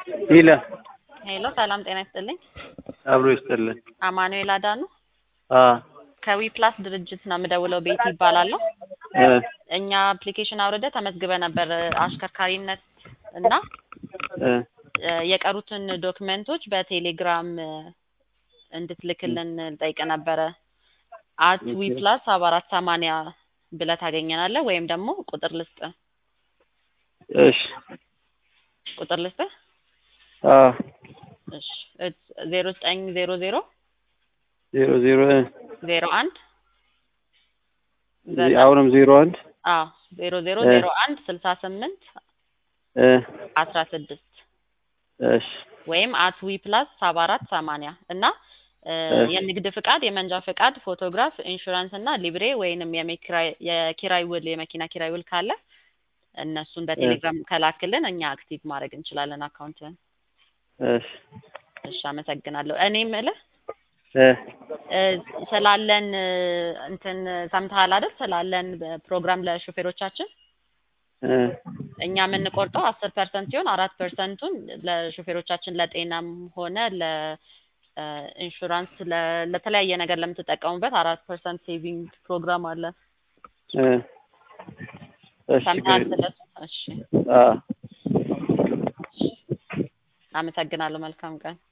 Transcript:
ሂለ ሄሎ ሰላም ጤና ይስጥልኝ። አብሮ ይስጥልን። አማኑኤል አዳኑ አ ከዊ ፕላስ ድርጅት ነው የምደውለው። ቤት ይባላለሁ። እ እኛ አፕሊኬሽን አውርደ ተመዝግበ ነበር አሽከርካሪነት እና እ እ የቀሩትን ዶክመንቶች በቴሌግራም እ እንድትልክልን ጠይቅ ነበረ። አት ዊ ፕላስ ሰባ አራት ሰማንያ ብለህ ታገኘናለህ ወይም ደግሞ ቁጥር ልስጥ እሺ ቁጥር ልስጥ አ እሺ ዜሮ ዘጠኝ ዜሮ ዜሮ ዜሮ ዜሮ እ ዜሮ አንድ አሁንም ዜሮ አንድ አዎ ዜሮ ዜሮ እ ዜሮ አንድ ስልሳ ስምንት እ አስራ ስድስት እሺ ወይም አት ዊ ፕላስ ሰባ አራት ሰማንያ እና እ እሺ የንግድ ፍቃድ፣ የመንጃ ፍቃድ፣ ፎቶግራፍ፣ ኢንሹራንስ እና ሊብሬ ወይንም የመኪራይ የኪራይ ውል የመኪና ኪራይ ውል ካለ እነሱን በቴሌግራም ከላክልን እኛ አክቲቭ ማድረግ እንችላለን አካውንትን። እሺ እሺ አመሰግናለሁ። እኔ የምልህ እ እ ስላለን እ እንትን ሰምተሃል አይደል? ስላለን ፕሮግራም ለሹፌሮቻችን እ እኛ የምንቆርጠው አስር ፐርሰንት ሲሆን አራት ፐርሰንቱን ለሹፌሮቻችን ለጤናም ሆነ ለኢንሹራንስ ለተለያየ ነገር ለምትጠቀሙበት አራት ፐርሰንት ሴቪንግ ፕሮግራም አለ። እ እሺ ሰምተሃል ችግር ስለሱ? እሺ አ አመሰግናለሁ። መልካም ቀን።